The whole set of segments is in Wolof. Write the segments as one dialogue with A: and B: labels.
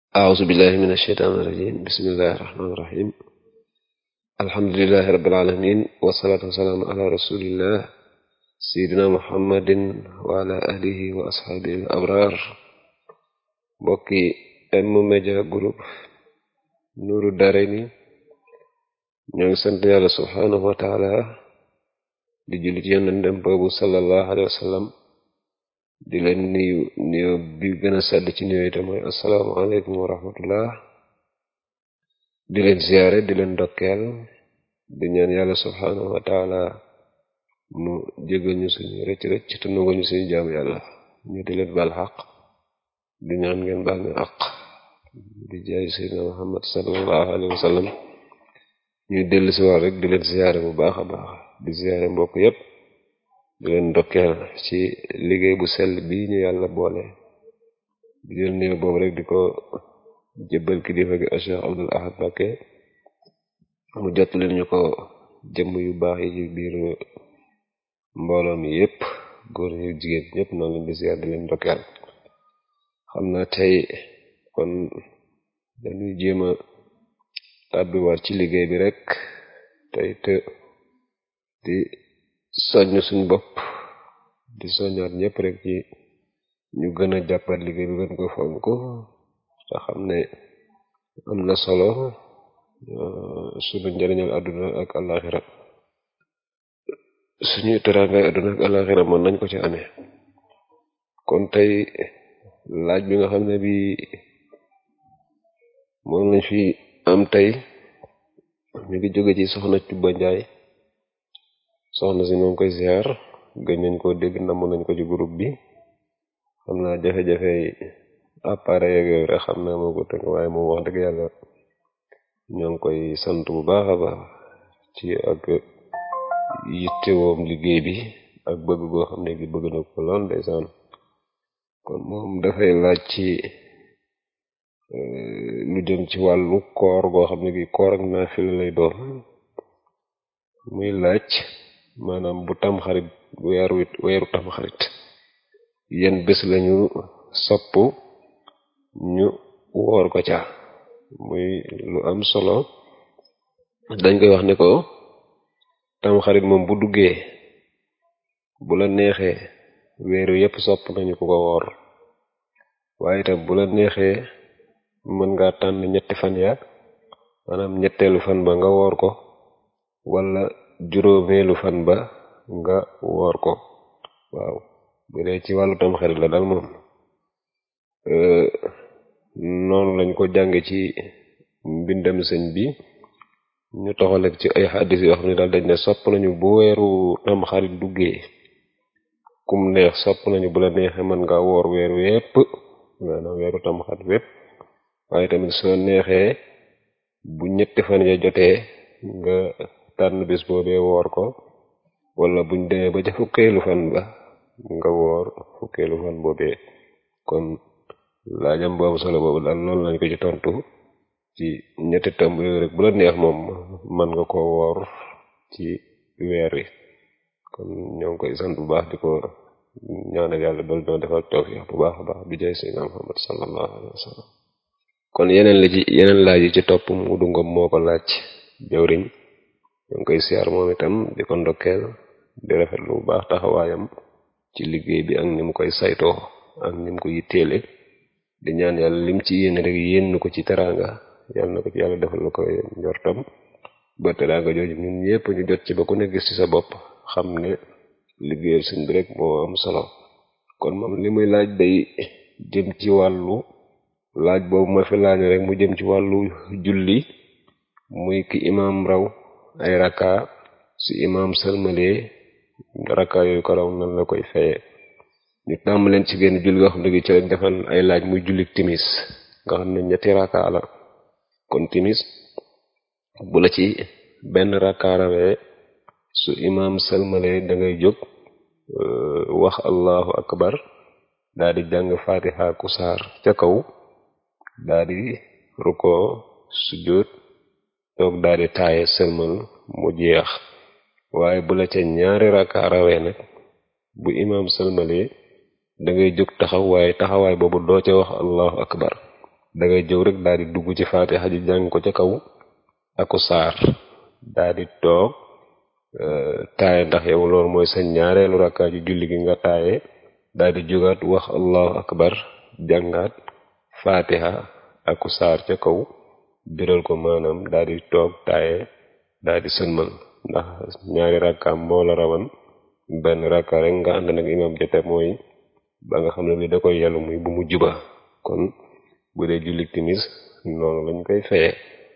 A: أعوذ بالله من الشيطان الرجيم بسم الله الرحمن الرحيم الحمد لله رب العالمين والصلاة والسلام على رسول الله سيدنا محمد وعلى آله وأصحابه الأبرار mbokki M-Media Group Nourou Darayni ñoo ngi sant yàlla subhanahu wa taala di jullit yonentam boobu sallallahu alayhi wa sallam di leen nuyu nuyu bi gën a sàdd ci nuyu te mooy asalaamaaleykum wa rahmatullah di leen ziyaare di leen ndokkeel di ñaan yàlla subhanahu wa taala mu jégal ñu suñu rëcc rëcc te nangul ñu suñu jaamu yàlla ñu di leen baal xaq di ñaan ngeen baal ñu àq di jaay seydina muhammad sallallahu alayhi wa sallam ñuy dellu si wax rek di leen ziyaare bu baax a baax di ziyaare mbokk yépp di leen ndokkeel ci liggéey bu sell bii ñu yàlla boole di jël néew boobu rek di ko jébbal kilifa gi Cheikh Abdul Ahad Mbacké mu jot leen ñu ko jëmm yu baax yi ci biir mbooloo mi yépp góor yu jigéen ñépp noonu leen di ziyaar di leen ndokkeel xam naa tey kon dañuy jéem a tàbbiwaat ci liggéey bi rek tey te di soññ suñ bopp di soññaat ñëpp rek ci ñu gën a jàppat liggéey bi gën ko fonk te xam ne am na solo suñu njëriñal àdduna ak àllaaxira suñuy teraangay àdduna ak àllaaxira mën nañ ko ci amee kon tey laaj bi nga xam ne bi moom lañ fi am tey ñu ngi jóge ci soxna Cubba Njaay soxna si moom koy ziar gëj nañ koo dégg namm nañ ko ci groupe bi xam naa jafe-jafe appareil yeeg yooyu rek xam naa moo ko tënk waaye moom wax dëgg yàlla ñoo ngi koy sant bu baax a baax ci ak yittewoom liggéey bi ak bëgg goo xam ne gi bëgg na ko lool ndeysaan kon moom dafay laaj ci lu jëm ci wàllu koor goo xam ne gi koor ak naafila lay doon muy laaj maanaam bu tamxarit weeru weeru tamxarit yenn bés lañu sopp ñu woor ko ca muy lu am solo dañ koy wax ne ko tamxarit moom bu duggee bu la neexee weeru yépp sopp nañu ko ko woor waaye itam bu la neexee mën nga tànn ñetti fan ya maanaam ñetteelu fan ba nga woor ko wala juróomeelu fan ba nga woor ko waaw bu dee ci wàllu tamxarit la daal moom noonu lañ ko jànge ci mbindam sëñ bi ñu toxalek ci ay xaddis yoo xam ne daal dañ ne sopp nañu bu weeru tamxarit duggee kum neex sopp nañu bu la neexee mën nga woor weer wépp maanaam weeru tamxarit wépp waaye tamit soo neexee bu ñetti fan ya jotee nga tànn bis boobee woor ko wala buñ demee ba ca fukkeelu fan ba nga woor fukkeelu fan boobee kon laajam boobu solo boobu daal loolu lañ ko ci tontu ci ñetti tomb yooyu rek bu la neex moom mën nga ko woor ci weer wi kon ñoo ngi koy sant bu baax di ko ñaanal yàlla dool ñoo defal tawfiq bu baax a baax bi jaay sayyidina Muhammad sallallahu alayhi wa sallam kon yeneen la ci yeneen laaj yi ci topp mu dungom moo ko laaj jawriñ ñoo ngi koy siyaar moom itam di ko ndokkeel di rafetlu bu baax taxawaayam ci liggéey bi ak ni mu koy saytoo ak ni mu ko yitteele di ñaan yàlla lim ci yéene rek yéen ko ci teraanga yàlla na ko ci yàlla defal la ko njortam ba teraanga jooju ñun ñëpp ñu jot ci ba ku ne gis ci sa bopp xam ne liggéeyal sëñ bi rek moo am solo kon moom li muy laaj day jëm ci wàllu laaj boobu ma fi laaj rek mu jëm ci wàllu julli muy ki imaam raw ay raka su imaam salmalee raka yooyu ko raw nan la koy fayee ñu tàmm leen ci genn julli nga xam ne gi ci lañ defal ay laaj muy julli timis nga xam ne ñetti raka la kon timis bu la ci benn raka rawee su imaam salmalee da ngay jóg wax allahu akbar daa di jàng fatiha ku saar ca kaw daa di rukkoo sujjóot toog daa di taaye sëlmal mu jeex waaye bu la ca ñaari raka rawee nag bu imaam sëlmalee da ngay jóg taxaw waaye taxawaay boobu doo ca wax allahu akbar da ngay jóg rek daal di dugg ci faatiha ji jàng ko ca kaw aku saar daal di toog taaye ndax yow loolu mooy sa ñaareelu rakkaa ci julli gi nga taaye daal di jógaat wax allahu akbar jàngaat faatiha aku saar ca kaw biral ko maanaam daal di toog taaye daal di sëlmal ndax ñaari rakkaam moo la rawan benn rakka rek nga ànd nag imam jote mooy ba nga xam ne bi da koy yàllu muy bu mu juba kon bu dee julli timis noonu lañ koy feye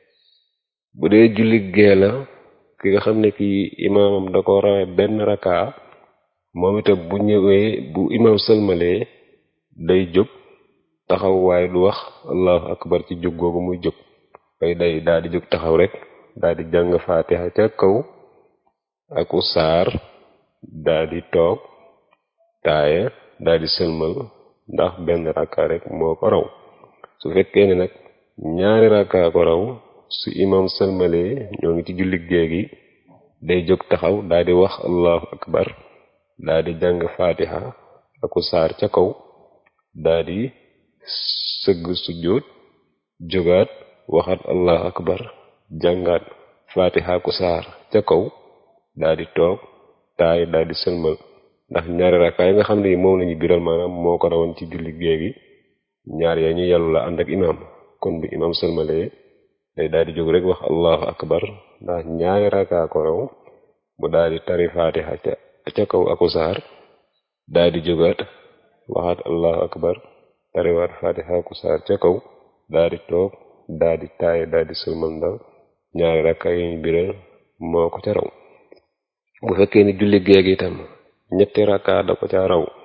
A: bu dee julli gee la ki nga xam ne kii imaamam da ko rawee benn rakka moom itam bu ñëwee bu imam sëlmalee day jóg taxaw waaye du wax allahu akbar ci jóg googu muy jóg day day daal di jóg taxaw rek daal di jàng faatiha ca kaw aku saar daal di toog taaye daal di sëlmal ndax benn rakka rek moo ko raw su fekkee ne nag ñaari rakka ko raw su imam sëlmalee ñoo ngi ci julli gée gi day jóg taxaw daal di wax allahu akbar daal di jàng faatiha aku saar ca kaw daal di sëgg sujjóot jógaat waxaat allahu akbar jàngaat faatiha ku saar ca kaw daal di toog taay daal di sëlmal ndax ñaari rakkaa yi nga xam ne yi moom lañu biral maanaam moo ko rawoon ci julli gée gi ñaar ya ñu yàllu la ànd ak imaam kon bi imaam sëlmalee day daal di jóg rek wax allahu akbar ndax ñaari rakkaa ko raw mu daal di tari faatiha ca ca kaw aku saar daal di jógaat waxaat allahu akbar tariwaat faatiha aku saar ca kaw daal di toog daal di taay daal di sëlmal ndax ñaari rakka yi ñu biral moo ko ca raw bu fekkee ni julli géeg itam ñetti rakka da ko ca raw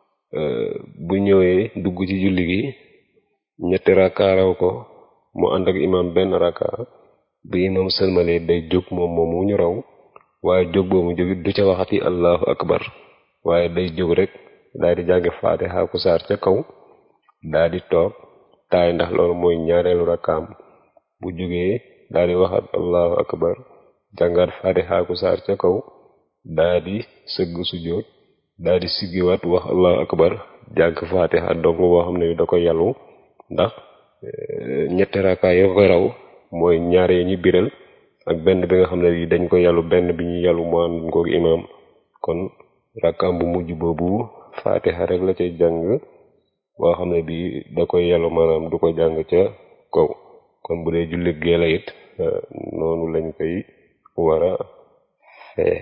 A: bu ñëwee dugg ci julli gi ñetti rakka raw ko mu ànd ak imam benn rakka bu imam sëlmalee day jóg moom moom mu ñu raw waaye jóg boobu jógit du ca waxati allahu akbar waaye day jóg rek daal di jàngi faatiha ku saar ca kaw daal di toog taay ndax loolu mooy ñaareelu rakkaam bu jógee daal di waxat allahu akbar jàngaat faatiha ku saar ca kaw daal di sëgg sujjóot daal di siggiwaat wax allahu akbar jàng faatiha dong boo xam ne da ko yàllu ndax ñetti rakkaa yoo koy raw mooy ñaare yi ñu biral ak benn bi nga xam ne bi dañ ko yàllu benn bi ñu yàllu mu ànd koog imaam kon rakkaam bu mujj boobu faatiha rek la cay jàng boo xam ne bi da koy yàllu maanaam du ko jàng ca kaw kon bu dee jullit gee la it noonu lañ koy war a fee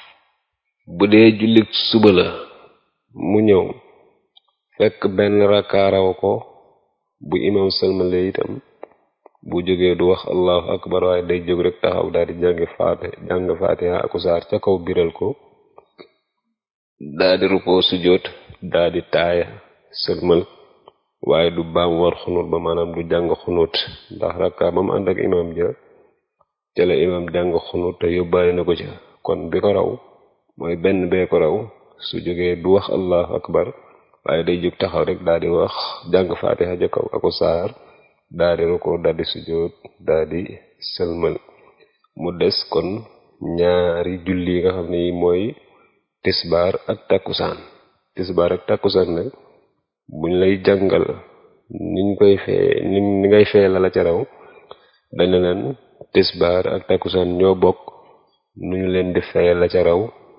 A: bu dee jullit suba la mu ñëw fekk benn rakkaa raw ko bu imam sëlmale itam bu jógee du wax allahu akbar waaye day jóg rek taxaw daal di jàngi faate jàng faatiha aku saar ca kaw biral ko daal di rukkoo sujjóot daal di taaya sëlmal waaye du baam war xunut ba maanaam du jàng xunut ndax rakka ba mu ànd ak imam ja ca la imam jàng xunut te yóbbaale na ko ca kon bi ko raw mooy benn bee ko raw su jógee du wax allahu akbar waaye day jóg taxaw rek daal di wax jàng faatiha ja kaw aku saar daal di rukkoo daal di sujjóot daal di sëlmal mu des kon ñaari julli yi nga xam ne yi mooy tisbaar ak takkusaan tisbaar ak takkusaan nag buñ lay jàngal niñ koy fee ni ni ngay fee la la ca raw dañu leen tisbaar ak takkusaan ñoo bokk nu ñu leen di fee la ca raw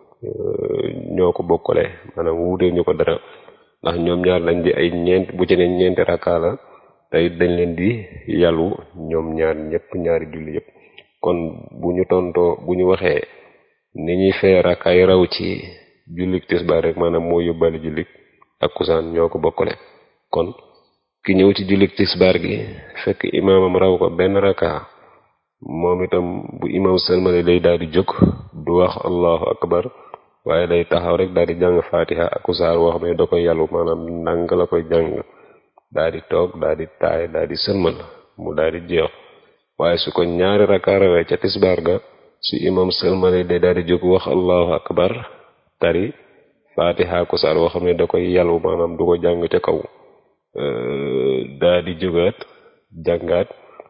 A: ñoo ko bokkale maanaam wuute ñu ko dara ndax ñoom ñaar lañ di ay ñeent bu ci ne ñeenti rakkaa la tey dañ leen di yàllu ñoom ñaar ñëpp ñaari julli yëpp kon bu ñu tontoo bu ñu waxee ni ñuy fee rakkaay raw ci jullik tisbaar rek maanaam moo yóbbale jullik takkusaan ñoo ko bokkale kon ki ñëw ci jullik tisbaar gi fekk imaamam raw ko benn rakka moom itam bu imaam sëlmale day daal di jóg du wax allahu akbar waaye day taxaw rek daal di jàng fatiha ak saar woo xam ne da koy yàllu maanaam ndànk la koy jàng daal di toog daal di taay daal di sëlmal mu daal di jeex waaye su ko ñaari rakka rawee ca tisbaar ga su imam sëlmale day daal di jóg wax allahu akbar tari fatiha ko saar woo xam ne da koy yàllu maanaam du ko jàng ca kaw daa di jógaat jàngaat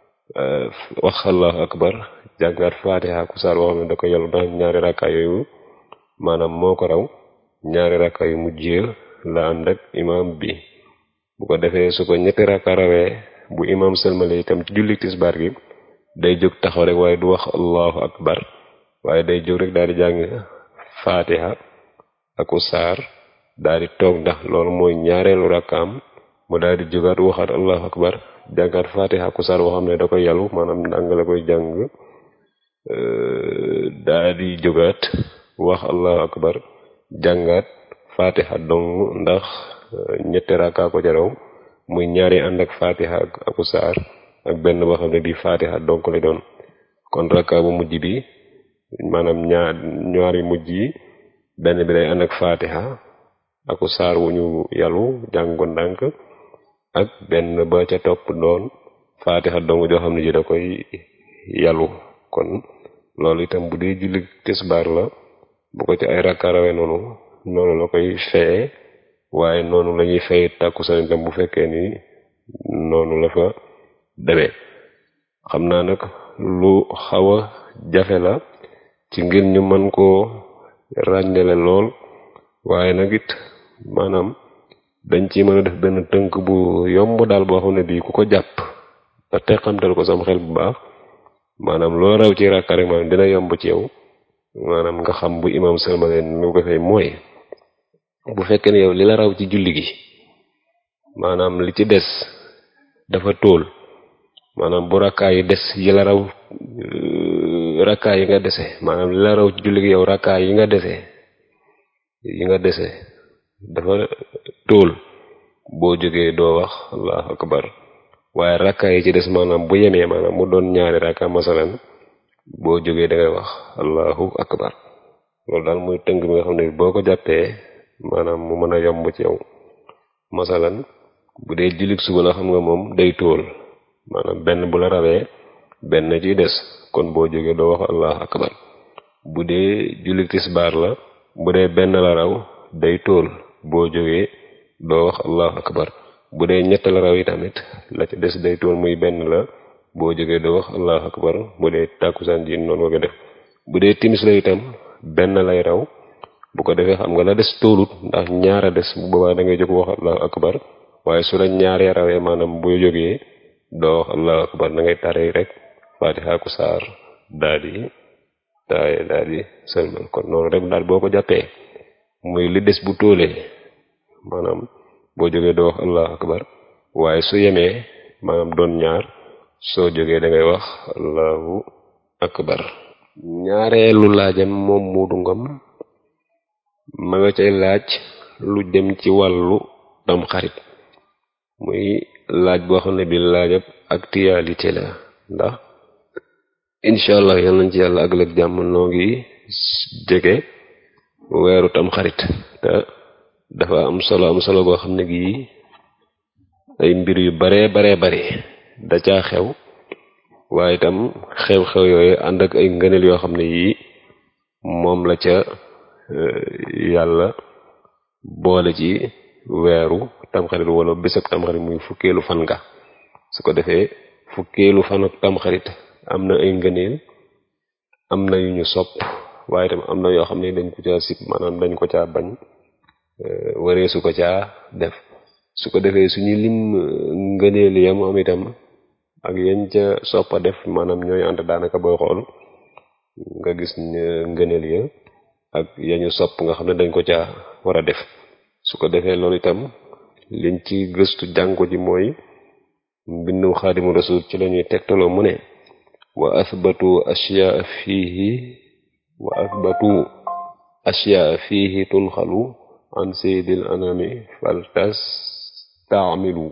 A: wax allahu akbar jàngaat fatiha ko saar woo xam ne da koy yàllu ndax ñaari rakka yooyu maanaam moo ko raw ñaari rakka yu mujjee la ànd ak imam bi bu ko defee su ko ñetti rakka rawee bu imam sëlmale itam ci julli tisbaar gi day jóg taxaw rek waaye du wax allahu akbar waaye day jóg rek daal di jàng fatiha aku saar daal di toog ndax loolu mooy ñaareelu rakkaam mu daal di jógaat waxaat allahu akbar jàngaat fatiha aku saar boo xam ne da koy yàllu maanaam ndàng la koy jàng daal di jógaat wax allahu akbar jàngaat fatiha dong ndax ñetti rakkaa ko jaraw muy ñaari ànd ak fatiha ak aku saar ak benn boo xam ne bi fatiha donc lay doon kon rakka bu mujj bi maanaam ñaar ñaari mujj yi benn bi day ànd ak fatiha aku saar wu ñu yàllu jàng ko ndànk ak benn ba ca topp doon fatiha dong joo xam ne ji da koy yàllu kon loolu itam bu dee julli tisbaar la bu ko ci ay rakka rawee noonu noonu la koy feye waaye noonu la ñuy fay tàkkusaan itam bu fekkee ni noonu la fa demee xam naa nag lu xaw a jafe la ci ngir ñu mën koo ràññale lool waaye nag it maanaam dañ ci mën a def benn tënk bu yomb daal boo xam ne bii ku ko jàpp te teqamtal ko sam xel bu baax maanaam loo raw ci rakka rek maanaam dina yomb ci yow maanaam nga xam bu imam sëlmale nu ko fay mooy bu fekkee ne yow li la raw ci julli gi maanaam li ci des dafa tóol maanaam bu rakkaa yi des yi la raw rakkaa yi nga dese maanaam li la raw ci julli gi yow rakkaa yi nga dese yi nga dese dafa tóol boo jógee doo wax allahu akbar waaye rakkaa yi ci des maanaam bu yemee maanaam mu doon ñaari rakka masalan boo jógee da ngay wax allahu akbar loolu daal muy tënk bi nga xam ne boo ko jàppee maanaam mu mën a yomb ci yow masalan bu dee jullit suba la xam nga moom day tóol maanaam benn bu la rawee benn ci des kon boo jógee doo wax allahu akbar bu dee jullit tisbaar la bu dee benn la raw day tóol boo jógee doo wax allahu akbar bu dee ñett la raw yi tamit la ci des day tóol muy benn la boo jógee doo wax allahu akbar bu dee tàkkusaan ji noonu nga def bu dee timis la itam benn lay raw bu ko defee xam nga la des tóolut ndax ñaara des bu boobaa da ngay jóg wax allahu akbar waaye su la ñaaree rawee maanaam boo jógee doo wax allahu akbar da ngay tare rek fatiha ku saar daa di taaye daa di sëlmal kon noonu rek daal boo ko jàppee muy li des bu tóolee maanaam boo jógee doo wax allahu akbar waaye su yemee maanaam doon ñaar soo jógee da ngay wax allahu akbar ñaareelu laajam moom muudu ngom ma nga cay laaj lu jëm ci wàllu tam xarit muy laaj boo xam ne bi laajab actualité la ndax incha allah yal nañ ci yàlla ak lëg jàmm noo ngi jege weeru tam xarit te dafa am solo am solo boo xam ne gii ay mbir yu baree baree bari da caa xew waaye itam xew-xew yooyu ànd ak ay ngëneel yoo xam ne yii moom la ca yàlla boole ci weeru tamxarit wala bésab tamxarit muy fukkeelu fan nga su ko defee fukkeelu fan ak tamxarit am na ay ngëneel am na yu ñu sopp waaye itam am na yoo xam ne dañ ko caa sib maanaam dañ ko caa bañ waree su ko caa def su ko defee suñu lim ngëneel yam am itam ak yañ ca soppa def maanaam ñooy ànd daanaka booy xool nga gis ngëneel ya ak yañu sopp nga xam ne dañ ko caa war a def su ko defee loolu itam liñ ci gëstu jànko ji mooy mbindum xaadimu rasul ci lañuy tegtaloo mu ne wa athbatu ashyaa fiihi wa athbatu ashyaa fiihi tunxalu an sayyidil anami faltas taamilu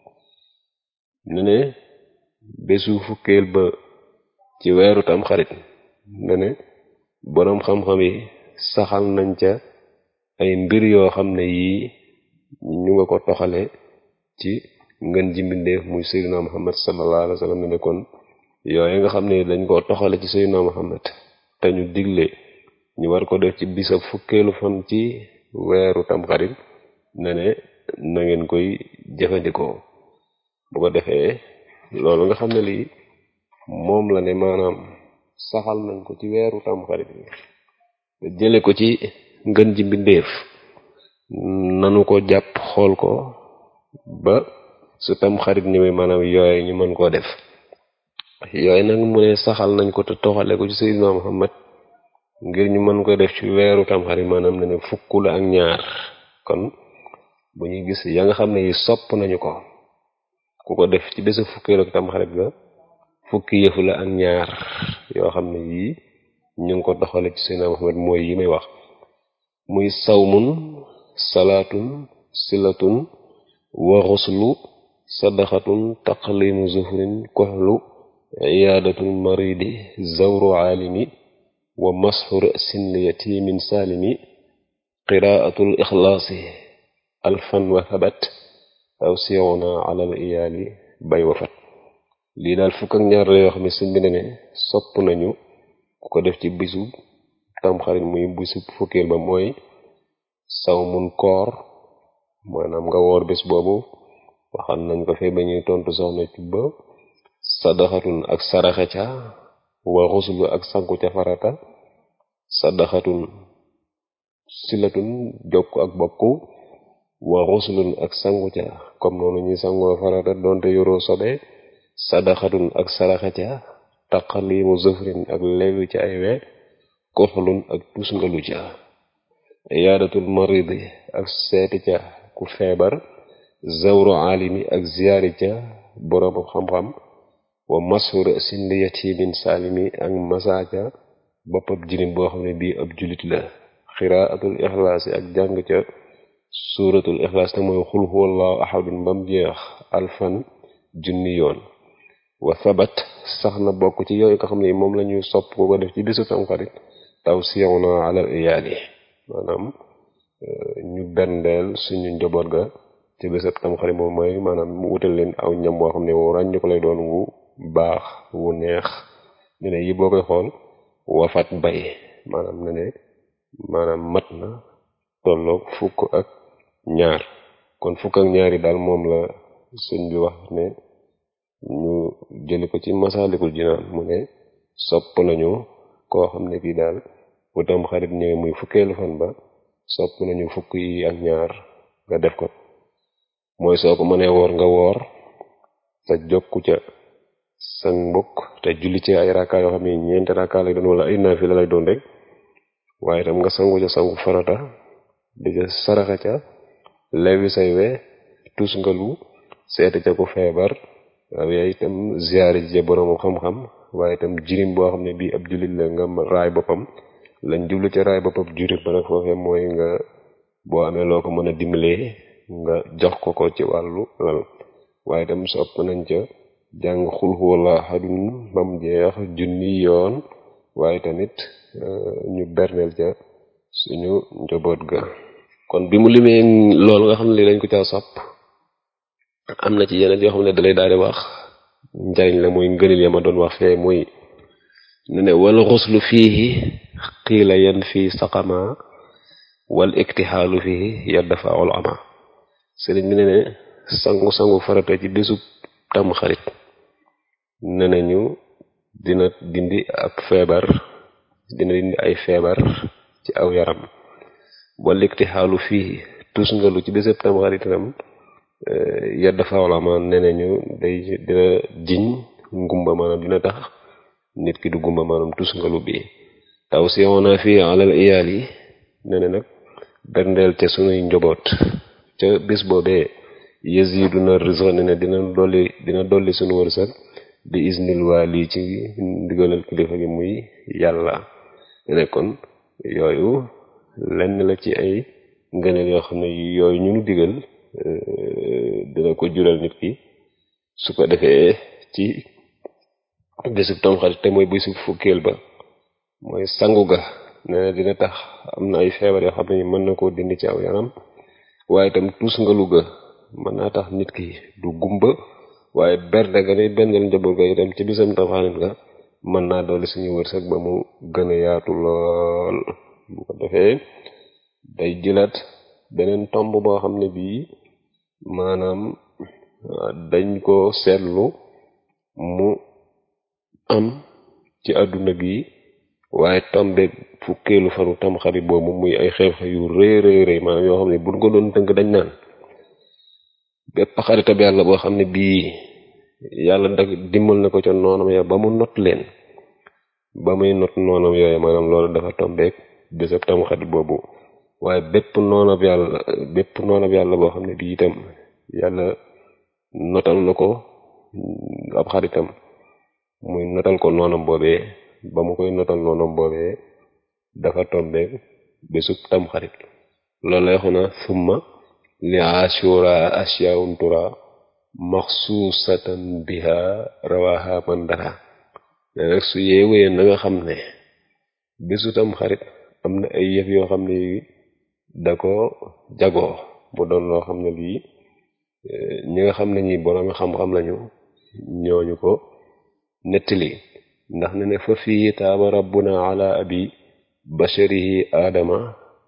A: ne ne bésu fukkeel ba ci weeru tam xarit ne ne boroom xam-xam yi saxal nañ ca ay mbir yoo xam ne yii ñu nga ko toxale ci ngën ji mbindeef muy sayyidina muhammad sallallahu alayhi wa sallam ne ne kon yooyu nga xam ne dañ koo toxale ci sayyidina muhammad te ñu digle ñu war ko def ci bisab fukkeelu fan ci weeru tamxarit ne ne na ngeen koy jëfandikoo bu ko defee loolu nga xam ne lii moom la ne maanaam saxal nañ ko ci weeru tamxarit te jële ko ci ngën ji mbindeef nanu ko jàpp xool ko ba su tam xarit ñëwee maanaam yooye ñu mën koo def yooyu nag mu ne saxal nañ ko te toxale ko ci Seydina Muhammad ngir ñu mën ko def ci weeru tamxarit maanaam ne ne fukk la ak ñaar kon bu ñuy gis ya nga xam ne yi sopp nañu ko ku ko def ci bésa fukkeelu ak tamxarit ga fukki yëfu la ak ñaar yoo xam ne yii ñu ngi ko doxale ci Seydina Muhammad mooy yi may wax muy sawmun salaatun silatun wa xuslu sadaxatun taqlimu zuhrin koxlu iyaadatul maridi zawru aalimi wa masxu ra'sin li yatimin saalimi qiraatul ixlaasi alfan wa thabat aw siona alal iyaali bay wafat lii daal fukk ak ñaar la yoo xam ne sëñ bi ne ne sopp nañu ku ko def ci bisu tamxarit muy bisu fukkeel ba mooy saw mun koor maanaam nga woor bés boobu waxal nañ ko fee ba ñuy tontu soxna ci ba sadaxatun ak saraxe ca wa xuslu ak sanku ca farata sadaxatun silatun jokk ak bokk wa xuslun ak sangu ca comme noonu ñuy sangoo farata doonte yoroo sobe sadaxatun ak saraxe ca taqalimu zëfrin ak lewi ca ay we koxlun ak tusngalu ca iyaadatul maridi ak seeti ca ku feebar zawru alimi ak ziyaari ca boroom xam-xam wa masur sindi yatimin salimi ak masaaca boppab jirim boo xam ne bii ab julit la xiraatul ixlaas ak jàng ca suuratul ixlaas te mooy xul huwallahu ahadun bam jeex alfan junni yoon wa sabat sax na bokk ci yooyu nga xam ne moom la ñuy sopp ko ko def ci bisu tamxarit taw siyaw na alal iyaali maanaam ñu berndeel suñu njaboot ga ci bisu tamxarit moom mooy maanaam mu wutal leen aw ñam boo xam ne wu ràññ ko lay doon wu baax wu neex ñu ne yi boo koy xool wafat bay maanaam ne ne maanaam mat na tolloog fukk ak ñaar kon fukk ak ñaar yi daal moom la sëñ bi wax ne ñu jëli ko ci masaalikul jinaan mu ne sopp nañu koo xam ne kii daal bu tam xarit ñëwee muy fukkeelu fan ba sopp nañu fukk yi ak ñaar nga def ko mooy soo ko mënee woor nga woor te jokku ca sa mbokk te julli ci ay rakka yoo xam ne ñeenti rakka lay doon wala ay naafila lay doon rek waaye tam nga sangu ca sangu farata di ca saraxa ca lewi say we tus ngalu seeti ca ku feebar waaye itam ziyaari ji borom xam-xam waaye itam jirim boo xam ne bii ab jullit la nga raay boppam lañ jublu ca raay boppam jirim ba nag foofee mooy nga boo amee loo ko mën a dimbalee nga jox ko ko ci wàllu lal waaye itam sopp nañ ca jàng xul huwallahu ahadun bam jeex junni yoon waaye tamit ñu berneel ca suñu njaboot ga kon bi mu limee loolu nga xam ne li dañ ko caa sopp am na ci yeneen yoo xam ne dalay daal di wax njariñ la muy ngënil ya ma doon wax fee muy ne ne wal xuslu fiihi qiila yan fii saqama wal iktixaalu fiihi yaddafaul ama sëriñ bi ne ne sangu-sangu farata ci bésub tam xarit ne nañu dina dindi ab feebar dina dindi ay feebar ci aw yaram wal iktixaalu fiihi tus nga lu ci bésub tam xarit itam yadda fawlama nee nañu day dina jiñ ngumba maanaam dina tax nit ki du gumba maanaam tus ngalu bi taw si woona fii alal iyaal yi nee na nag berndeel ca sunuy njaboot ca bés boobee yaziduna rizqa ne ne dina dolli dina dolli sunu wërsëg bi isnil waali ci ndigalal kilifa gi muy yàlla ne kon yooyu lenn la ci ay ngëneel yoo xam ne yooyu ñu nu digal dina ko jural nit ki su ko defee ci bésub tamxarit te mooy bésub fukkeel ba mooy sangu ga nee na dina tax am na ay feebar yoo xam ne mën na koo dindi ci aw yaram waaye itam tuus ngalu ga mën naa tax nit ki du gumba waaye berde ga ni bendel njaboot ga itam ci bisam tamxarit ga mën naa dolli suñu wërsëg ba mu gën a yaatu lool bu ko defee day jëlaat beneen tomb boo xam ne bii maanaam dañ ko seetlu mu am ci àdduna gi waaye tombe fukkeelu fanu tamxarit boobu muy ay xew-xew yu rëy rëy rëy maanaam yoo xam ne buñ ko doon tënk dañ naan bépp xaritab yàlla boo xam ne bii yàlla da dimbal na ko ca noonam ya ba mu not leen ba muy not noonam yooyu maanaam loolu dafa tombeek bésab tamxarit boobu waaye bépp noonab yàlla bépp noonab yàlla boo xam ne bii itam yàlla notal na ko ab xaritam muy notal ko noonam boobee ba mu koy notal noonam boobee dafa tombeek bésub tamxarit loolu lay xona summa li ashura asyaun tura maxsuusatan biha rawaha man dara ne nag su yeewee na nga xam ne bésu tam xarit am na ay yëf yoo xam ne da ko jagoo mu doon loo xam ne lii ñi nga xam ne ñi borom xam-xam lañu ñooñu ko nettali ndax ne ne fa fii taaba rabbuna ala abi basharihi aadama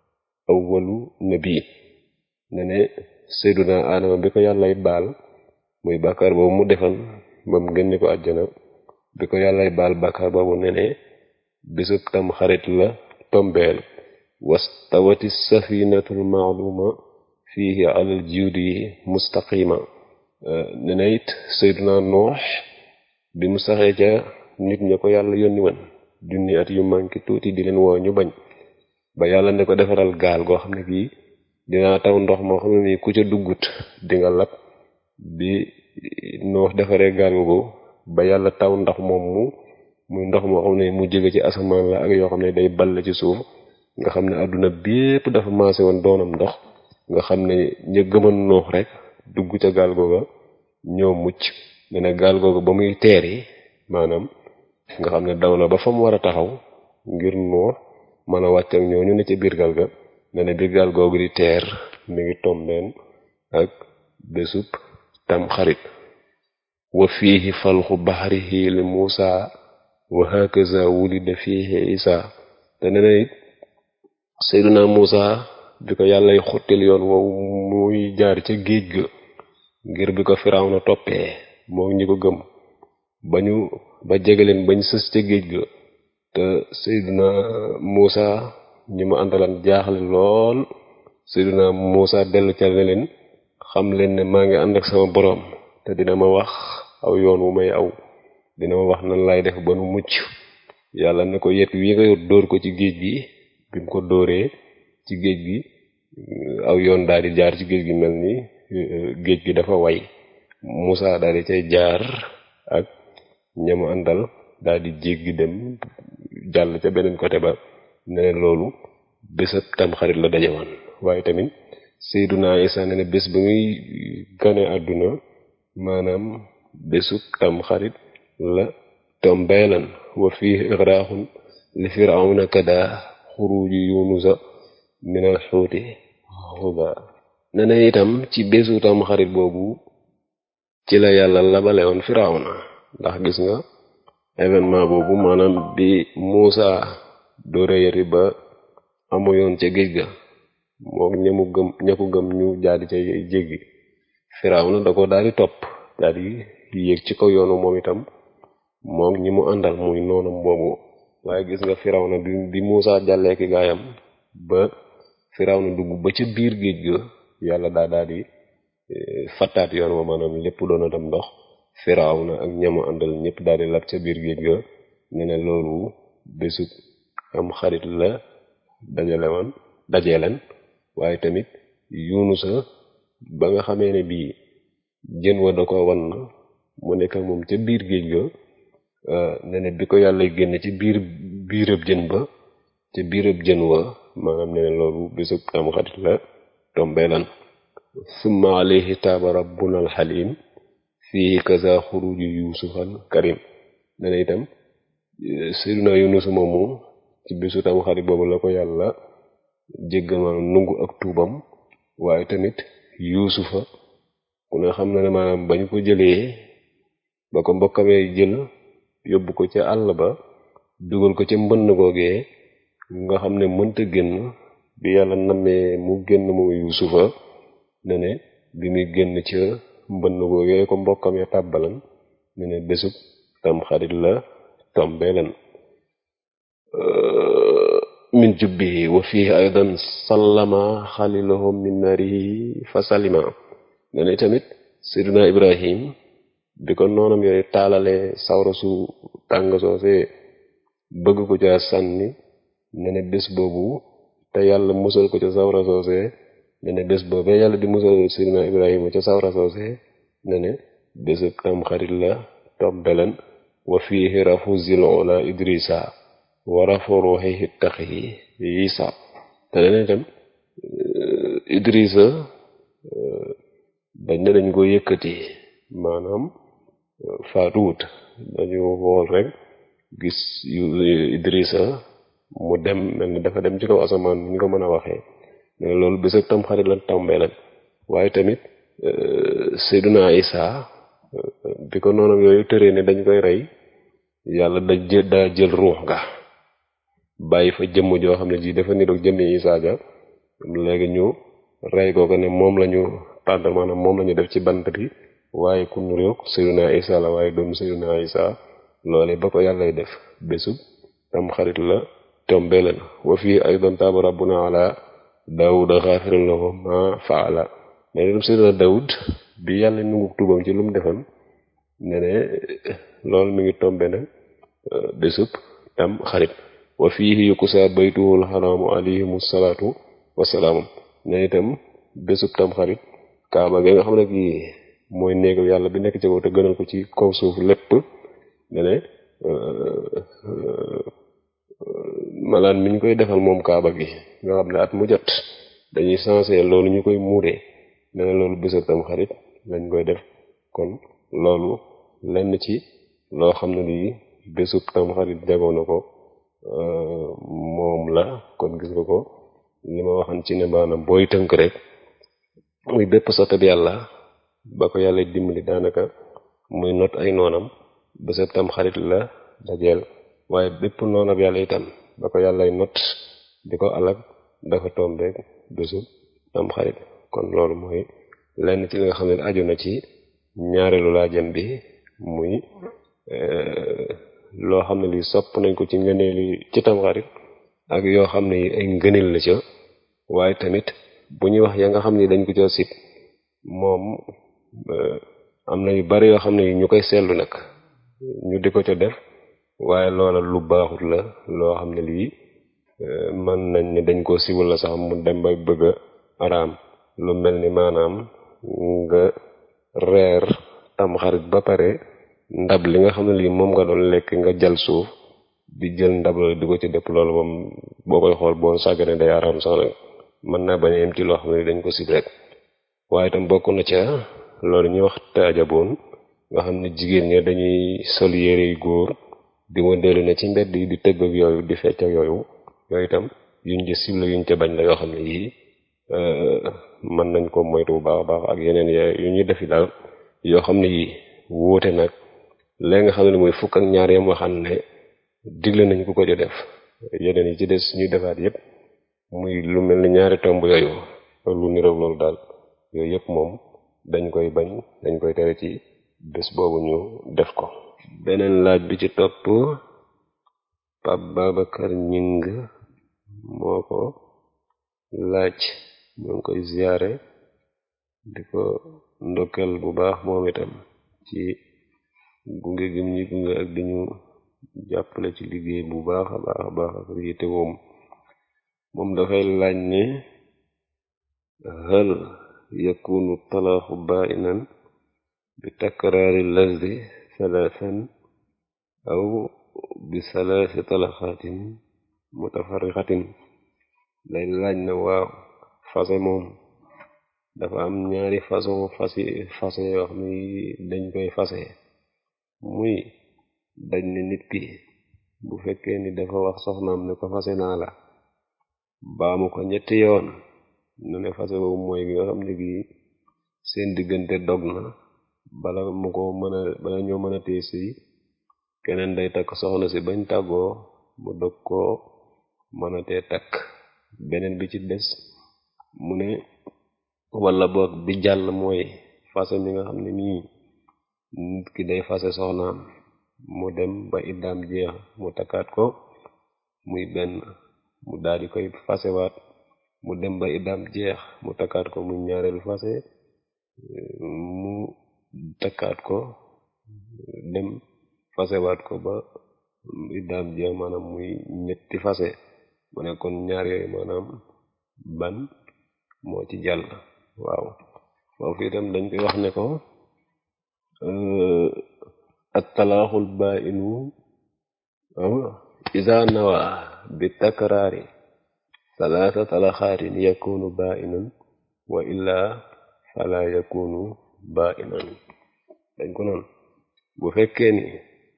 A: awwalu nabi ne ne seyduna aadama bi ko yàllay baal muy bàkkaar boobu mu defan ba mu génne ko àjjana bi ko yàllay baal bàkkaar boobu ne ne bisub tam xarit la tombeel wastawati safinatul maaluma fihi alal jiudi mustaqima ne na it seyduna noox bi mu saxee ca nit ña ko yàlla yónni woon junni at yu manki tuuti di leen woo ñu bañ ba yàlla ne ko defaral gaal goo xam ne kii dinaa taw ndox moo xam ne nii ku ca duggut di nga lab bi noox defaree gaal googu ba yàlla taw ndox moom mu muy ndox moo xam ne mu jóge ci asamaan la ak yoo xam ne day ball ci suuf nga xam ne àdduna bépp dafa maase woon doonam ndox nga xam ne ña gëman noox rek dugg ca gaal googa ñoo mucc ne na gaal googa ba muy teeri maanaam nga xam ne daw na ba fa mu war a taxaw ngir noox mën a wàcc ak ñooñu ne ci biir gaal ga ne na biir gaal googu di teer mi ngi tombeen ak bésub tam xarit wa fiihi falxu baxrihi li muusa wa hakaza wulida fiihi isa te ne na it seyduna muusa bi ko yàllay xottil yoon woowu muy jaar ca géej ga ngir bi ko firawna toppee moo ñi ko gëm ba ñu ba jegeleen bañ sës ca géej ga te seyduna muusa ñi mu àndalan jaaxle lool seyduna muusa dellu ca ne leen xam leen ne maa ngi ànd ak sama boroom te dina ma wax aw yoon wu may aw dina ma wax nan laay def ba nu mucc yàlla ne ko yet wi nga yor dóor ko ci géej gi bi mu ko dóoree ci géej gi aw yoon daal di jaar ci géej gi mel ni géej gi dafa way Musaa daal di cay jaar ak ñamu àndal daal di jéggi dem jàll ca beneen côté ba ne loolu bésab tamxarit la daje woon waaye tamit Seyduna Isa ne ne bés ba muy gane àdduna maanaam bésub tamxarit la tombeelan wa fii igraaxun li firawna kada xuruji yunusa minal xuuti xuba ne na itam ci bésu tamxarit boobu ci la yàlla labale woon firawna ndax gis nga événement boobu maanaam bi Muusa doore yari ba amu yoon ca géej ga moo ñamu gëm ña ko gëm ñu jaadi ca jéggi firawna da ko daal di topp daal di yéeg ci kaw yoonu moom itam moom ñi mu àndal muy noonam boobu waaye gis nga firawna bi bi Muusa jàllee ki gaayam ba firawna dugg ba ca biir géej ga yàlla daa daal di fattaat yoon wa maanaam lépp doon a dem ndox firawna ak ñamu àndal ñëpp daal di lab ca biir géej ga ne ne loolu bésu am xarit la dajale woon dajee leen waaye tamit yunusa ba nga xamee ne bii jën wa da ko wan mu nekk ak moom ca biir géej ga ne ne bi ko yàlla génn ci biir biirëb jën ba ca biirëb jën wa maanaam ne ne loolu bésu am xarit la tombeelan summa alayhi taaba rabbuna alxalim fii kaza xuruju yusufal karim ne ne itam seyduna yunus moomu ci bésu tam xarit boobu la ko yàlla jéggal maanaam nungu ak tuubam waaye tamit yuusufa ku ne xam na ne maanaam bañ ko jëlee ba ko mbokkamee jël yóbbu ko ca àll ba dugal ko ca mbënn googee nga xam ne mënta génn bi yàlla nammee mu génn moom yuusufa ne ne bi muy génn ca mbënn googee ko mbokkamee tàbbalan ne ne bésub tam xarit la tombeelan min jubbihi wa fihi aydan sallama xalilahu min naarihi fa salima ne ne tamit Seydina Ibrahim bi ko noonam yooyu taalalee sawra su tàng soosee bëgg ko ca sànni ne ne bés boobu te yàlla musal ko ca sawra soosee ne ne bés boobee yàlla di musal Seydina Ibrahima ca sawra soosee ne ne bésub tam xarit la tombelan wa fiihi rafu zil ula idrisa wa rafu ruuxihi taxi isa te ne itam idrisa dañ ne dañ ko yëkkati maanaam faatuwut dañu xool rek gis yu idrisa mu dem mel ni dafa dem ci kaw asamaan ni ñu ko mën a waxee mais loolu bésab tam xarit la tombee nag waaye tamit Seyduna Isa bi ko noonam yooyu tëree ne dañ koy rey yàlla da jël daa jël ruux ga bàyyi fa jëmm joo xam ne ji dafa niroog jëmmi Isa ja léegi ñu rey ko ko ne moom lañu tànt maanaam moom lañu def ci bant bi waaye ku niroog Seyduna Isa la waaye doomu Seyduna Isa loole ba ko yàllay def bésub tam xarit la tombe leen wa fii aydan taaba rabbuna ala daawuda xaafiran lahu ma faala ne ne Seydina Daawud bi yàlla nungu tubam ci lu mu defan ne ne loolu mi ngi tombe nag bésub tam xarit wa fiihi yukusa baytuhul xaraamu alayhimu salaatu wasalaamu ne itam bésub tam xarit kaaba gi nga xam ne kii mooy néegu yàlla bi nekk ci kaw te gënal ko ci kaw suuf lépp ne ne malaan mi ñu koy defal moom kaaba gi nga xam ne at mu jot dañuy sensé loolu ñu koy muuree ne ne loolu bésab tam xarit lañ koy def kon loolu lenn ci loo xam ne lii bésub tam xarit jagoo na ko moom la kon gis nga ko li ma waxan ci ne maanaam booy tënk rek muy bépp sottab yàlla ba ko yàlla dimbali daanaka muy not ay noonam bésab tam xarit la dajeel waaye bépp noonab yàlla itam ba ko yàllay not di ko alag dafa tombeek bésu tam xarit kon loolu mooy lenn ci li nga xam ne aju na ci ñaareelu laajam bi muy loo xam ne li sopp nañ ko ci ngëneeli ci tam xarit ak yoo xam ne yi ay ngëneel la ca waaye tamit bu ñuy wax ya nga xam ne dañ ko ca sib moom am na yu bari yoo xam ne yi ñu koy seetlu nag ñu di ko ca def waaye loola lu baaxut la loo xam ne lii mën nañ ne dañ koo siwal la sax mu dem ba bëgg a araam lu mel ni maanaam nga reer tam xarit ba pare ndab li nga xam ne lii moom nga doon lekk nga jal suuf di jël ndab la di ko ci dëpp loolu moom boo koy xool boo sàggane day araam sax nag mën naa bañ a yem ci loo xam ne dañ ko sib rek waaye itam bokk na ca loolu ñuy wax taajaboon nga xam ne jigéen ña dañuy sol yére yu góor di wëndeelu ne ci mbedd yi di tëgg ak yooyu di fecc ak yooyu yooyu itam yuñ ci cible yuñ ca bañ la yoo xam ne yii mën nañ ko moytu bu baax a baax ak yeneen yu ñuy defi daal yoo xam ne yii wuute nag léegi nga xam ne mooy fukk ak ñaar yam waxaan ne digle nañ ku ko ci def yeneen yi ci des ñuy defaat yépp muy lu mel ni ñaari tomb yooyu lu niroog loolu daal yooyu yépp moom dañ koy bañ dañ koy tere ci bés boobu ñu def ko beneen laaj bi ci topp Pape Babacar Ñing moo ko laaj ñoo ngi koy ziyaare di ko ndokkel bu baax moom itam ci gunge gim ñi gunge ak di ñu jàppale ci liggéey bu baax a baax a baax ak yitte woom moom dafay laaj ne hal yakunu talaaxu baa'inan bi takraari lafzi salaasan aw bi salaasi talaxaatin mutafarriqatin day laaj na waaw fase moom dafa am ñaari façon fasi fase yoo xam ne dañ koy fase muy dañ ne nit ki bu fekkee ni dafa wax soxnaam ne ko fase naa la baamu ko ñetti yoon ne ne fase boobu mooy gi nga xam ne gi seen diggante dog na bala mu ko mën a bala ñoo mën a tee sëy keneen day takk soxna si bañ tàggoo mu dog koo mën a tee takk beneen bi ci des mu ne wala boog bi jàll mooy fase mi nga xam ne nii nit ki day fase soxnaam mu dem ba iddaam jeex mu takkaat ko muy benn mu daal di koy fasewaat mu dem ba iddaam jeex mu takkaat ko muy ñaareelu fase mu takkaat ko dem fasewaat ko ba iddaam jeex maanaam muy ñetti fase mu ne kon ñaar yooyu maanaam ban moo ci jàll waaw foofu itam dañ koy wax ne ko at talaaxul baa inu isa nawa bi takraari salaasa talaxaatin yakunu baa inan wa illaa fala yakunu baa inan dañ ko noonu bu fekkee ni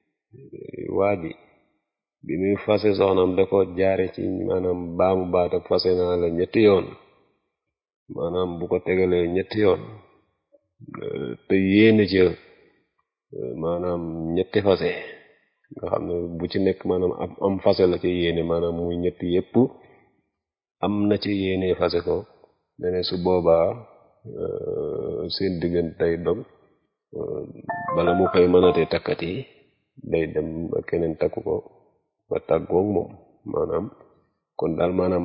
A: waa ji bi muy fase soxnam da ko jaare ci maanaam baamu baata fase naa la ñetti yoon maanaam bu ko tegalee ñetti yoon te yéene ci maanaam ñetti fase nga xam ne bu ci nekk maanaam am am fase la ci yéene maanaam muy ñetti yépp am na ci yéene fase ko ne su boobaa seen diggante tey dog bala mu koy mënatee takkat yi day dem ba keneen takku ko ba tàggoog moom maanaam kon daal maanaam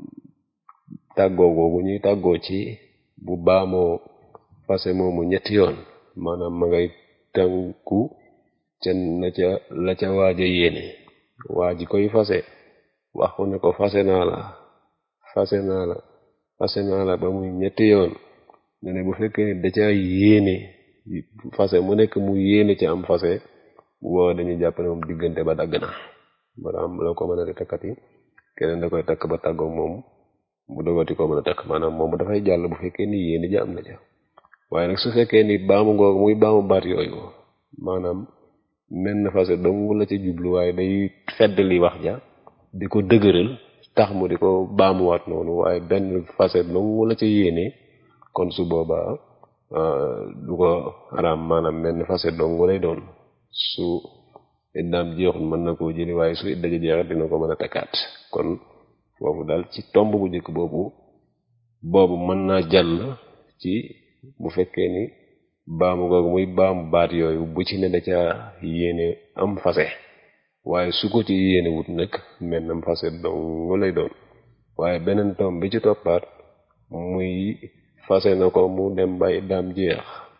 A: tàggoo googu ñuy tàggoo ci bu baamoo fase moomu ñetti yoon maanaam ma ngay tànku ca na ca la ca waaja yéene waa ji koy fase wax ko ne ko fase naa la fase naa la fase naa la ba muy ñetti yoon ne ne bu fekkee da ca yéene fase mu nekk mu yéene ci am fase bu booba dañuy jàpp ne moom diggante ba dagg na maanaam loo ko mën a di takkati keneen da koy takk ba tàggoog moom bu dogati ko mën a takk maanaam moom dafay jàll bu fekkee ni yéene ja am na ca waaye nag su fekkee ni baamu ngoog muy baamu baat yooyu maanaam menn fase dong la ci jublu waaye day fedd li wax ja di ko dëgëral tax mu di ko baamuwaat noonu waaye benn fase dong la ci yéene kon su boobaa du ko araam maanaam menn fase dong lay doon su iddaam jeexul mën na koo jëli waaye su idda ji jeexat dina ko mën a takkaat kon foofu daal ci tomb bu njëkk boobu boobu mën naa jàll ci bu fekkee ni baamu googu muy baamu baat yooyu bu ci ne da ca yéene am fase waaye su ko ci yéene wut nag mennam fase dong lay doon waaye beneen tomb bi ci toppaat muy fase na ko mu dem ba iddaam jeex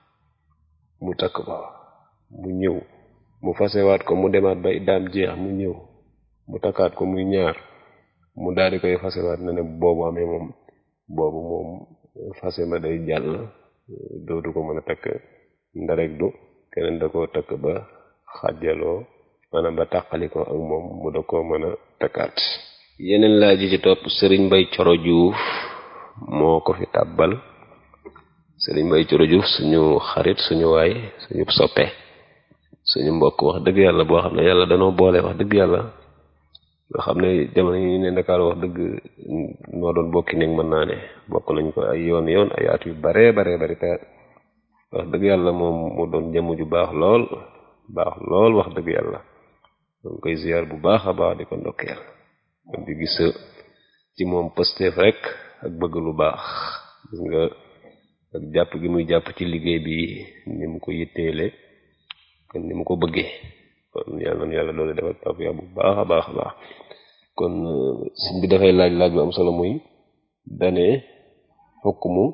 A: mu takk ko mu ñëw mu fasewaat ko mu demaat ba iddaam jeex mu ñëw mu takkaat ko muy ñaar mu daal di koy fasewaat na ne boobu amee moom boobu moom fase ma day jàll dootu ko mën a takk ndarek du keneen da koo takk ba xàjjaloo maanaam ba tàqali ko ak moom mu da koo mën a takkaat yeneen laaj yi ci topp sëriñ Mbay Coro Juuf moo ko fi tàbbal sëriñ Mbay Coro Juuf suñu xarit suñu waay suñu soppe suñu mbokk wax dëgg yàlla boo xam ne yàlla danoo boole wax dëgg yàlla nga xam ne jamono yi ne Ndakaar wax dëgg noo doon bokki néeg mën naa ne bokk nañ ko ay yoon yoon ay at yu bare bare bari te wax dëgg yàlla moom mu doon jëmm ju baax lool baax lool wax dëgg yàlla donc koy ziar bu baax a baax di ko ndokkeel kon di gis ci moom pësteef rek ak bëgg lu baax gis nga ak jàpp gi muy jàpp ci liggéey bi ni mu ko yitteele kon ni mu ko bëggee kon yàlla na yàlla doole defal tawfiq bu baax a baax a baax kon sëñ bi dafay laaj laaj bu am solo muy dane xukmu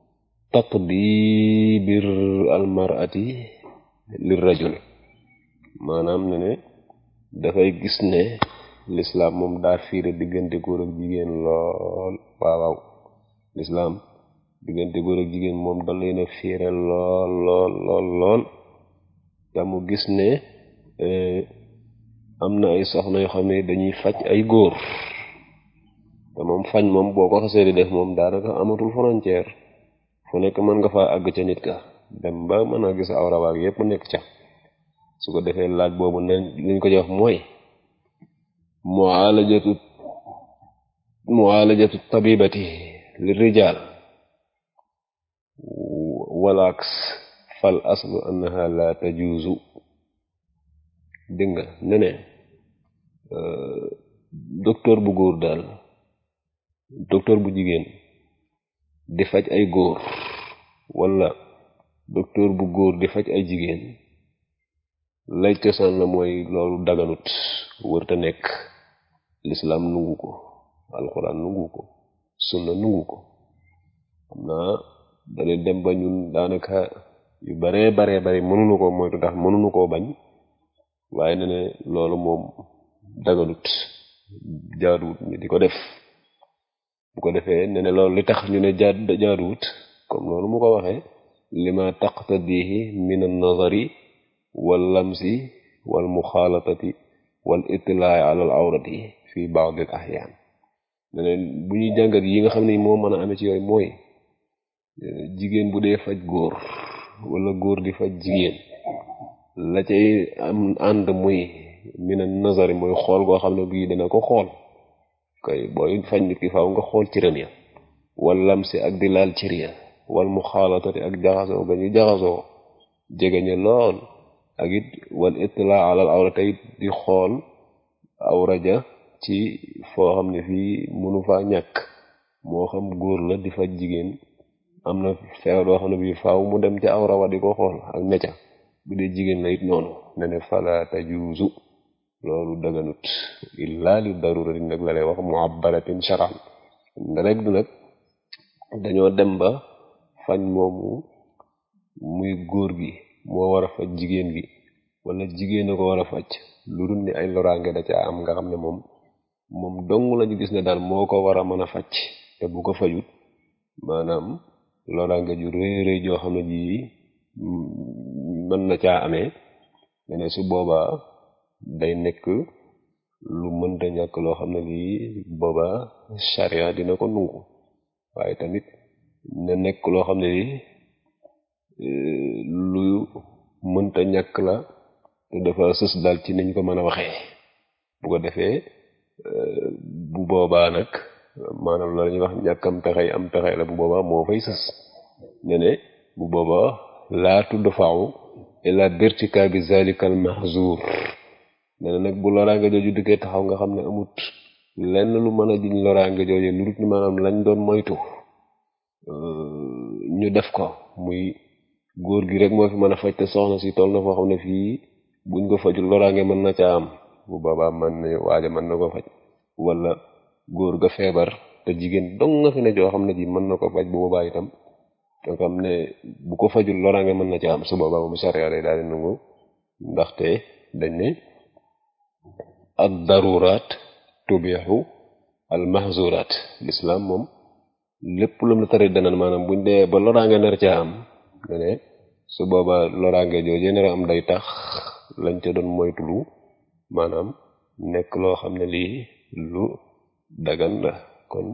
A: taqdibir almarati lir rajul maanaam ne ne dafay gis ne lislaam moom daa fiire diggante góor ak jigéen lool waaw waaw lislaam diggante góor ak jigéen moom da leen a fiire lool lool lool lool te mu gis ne am na ay soxna yoo xam ne dañuy faj ay góor te moom fañ moom boo ko xasee di def moom daanaka amatul frontière fu nekk mën nga faa àgg ca nit ka dem ba mën a gis awra waag yépp nekk ca su ko defee laaj boobu ne liñ ko jox mooy mualajatu mualajatu tabibati li rijal walaaks fal aslu annaha la tajuuzu dégg nga ne ne docteur bu góor daal docteur bu jigéen di faj ay góor wala docteur bu góor di faj ay jigéen lay cosaan la mooy loolu daganut wërta nekk lislaam nungu ko alxuraan nungu ko sunna nungu ko xam naa dana dem ba ñun daanaka yu baree baree bari mënuñu koo moytu ndax mënuñu koo bañ waaye ne ne loolu moom daganut jaaduwut ñu di ko def bu ko defee ne ne loolu li tax ñu ne jaad jaaduwut comme loolu mu ko waxee lima taqtadihi min an nazari wal lamsi wal muxaalatati wal itlaai ala al awrati fi baad al ahyaan ne ne bu ñuy jàngat yi nga xam ne moo mën a amee ci yooyu mooy jigéen bu dee faj góor wala góor di faj jigéen la cay am ànd muy mina nazari mooy xool goo xam ne bii dana ko xool kay booy faj nit ki faaw nga xool cëram ya wal lamsi ak di laal cër ya wal muxaalatati ak jaxasoo ga ñu jaxasoo jege ñu lool ak it wal itlaa alal awrata it di xool awra ja ci foo xam ne fii mënu faa ñàkk moo xam góor la di faj jigéen am na feebar boo xam ne bii faaw mu dem ca awra wa di ko xool ak necca bu dee jigéen la it noonu ne ne fala tajuuzu loolu daganut illa li darurati nag la lay wax muabbaratin sharan nda rek du nag dañoo dem ba fañ moomu muy góor gi moo war a faj jigéen gi wala jigéen a ko war a faj lu dul ni ay loraange da ca am nga xam ne moom moom dong lañu gis ne daal moo ko war a mën a faj te bu ko fajut maanaam loraange ju rëy rëy joo xam ne ji mën na caa amee ne su boobaa day nekk lu mënta ñàkk loo xam ne lii boobaa charia dina ko nungu waaye tamit ne nekk loo xam ne lii lu mënta ñàkk la te dafa sës daal ci niñ ko mën a waxee bu ko defee bu boobaa nag maanaam la ñuy wax ñàkkam pexey am pexey la bu boobaa moo fay sës ne ne bu boobaa laa tudd faaw ila birtika bi zalika al mahzur ne na nag bu loraange jooju dikkee taxaw nga xam ne amut lenn lu mën a jiñ loraange jooju lu dut ni maanaam lañ doon moytu ñu def ko muy góor gi rek moo fi mën a faj te soxna si toll na foo xam ne fii buñ ko fajul loraange mën na caa am bu boobaa man ne waaja mën na ko faj wala góor ga feebar te jigéen dong nga fi ne joo xam ne ji mën na ko faj bu boobaa itam nga xam ne bu ko fajul loraange mën na caa am su boobaa moom sariya day daal di nangu ndaxte dañ ne ad daruraat tubixu al mahzuraat l'islam moom lépp lu mu la tari dana maanaam buñ dee ba loraange nar caa am ne ne su booba loraange jooju nar a am day tax lañ ca doon moytulu maanaam nekk loo xam ne lii lu dagan la kon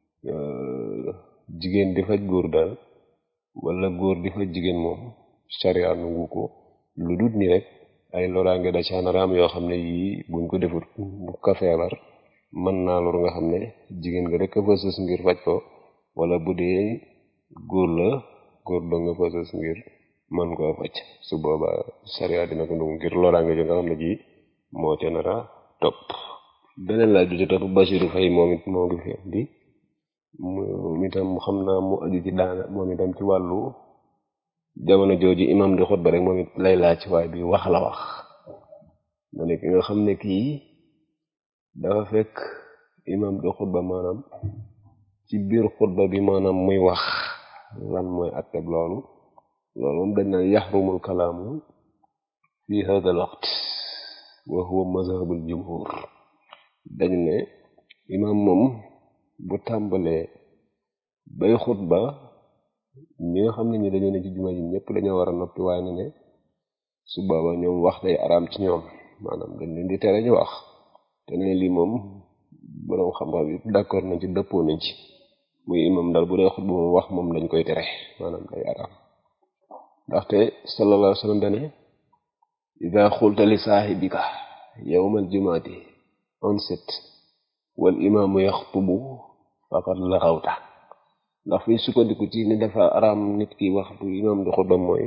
A: jigéen di faj góor daal wala góor di faj jigéen moom sharia nangu ko lu dut ni rek ay loraange da ca nar a am yoo xam ne yii buñ ko defut bu ka feebar mën naa lor nga xam ne jigéen nga rek a fa sës ngir faj ko wala bu dee góor la góor doo nga fa sës ngir mën koo faj su boobaa sariya dina ko nangu ngir loraange jo nga xam ne ji moo ca nar a topp beneen laaj bi ci topp Basiru Fay moom it moo ngi fi di moom itam xam naa mu aju ci daana moom itam ci wàllu jamono jooju imam di xutba rek moom it lay laaj waaye bi wax la wax ma ne ki nga xam ne kii dafa fekk imam di xutba maanaam ci biir xutba bi maanaam muy wax lan mooy atteb loolu loolu moom dañ naan yaxrumul kalaamu fi hada al waqt wa huwa mazhabul jumhur dañ ne imam moom bu tàmbalee bay xutba ñi nga xam ne ñi dañoo ne ci juma ji ñëpp dañoo war a noppi waaye ne ne su booba ñoom wax day araam ci ñoom maanaam dañ leen di tere ñu wax te ne lii moom boroom xam-xam yi d'accord nañ ci dëppoo nañ ci muy imam daal bu dee xutba moom wax moom dañ koy tere maanaam day araam ndaxte sallallahu alayhi wa sallam dane ida xulta li saaxibika yawmal jumaati onset wal imaamu yaxtubu faqad laxawta ndax fi sukkandiku ci ni dafa araam nit ki wax bu imaam di xutba mooy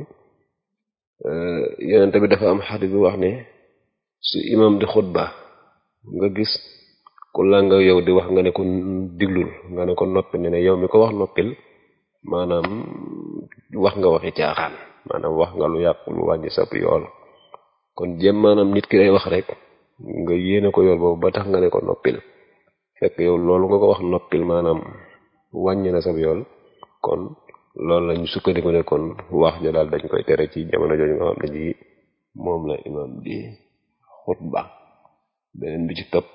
A: yonente bi dafa am xadis bi wax ne su imaam di xutba nga gis ku la nga yow di wax nga ne ko diglul nga ne ko noppi ne ne yow mi ko wax noppil maanaam wax nga waxi caaxaan maanaam wax nga lu yàqu lu wàññi sab yool kon jéem maanaam nit ki day wax rek nga yéene ko yool boobu ba tax nga ne ko noppil fekk yow loolu nga ko wax noppil maanaam wàññi na sab yool kon loolu lañu sukkandiku ne kon wax ja daal dañ koy tere ci jamono jooju nga xam ne ji moom la imam di xutba beneen bi ci topp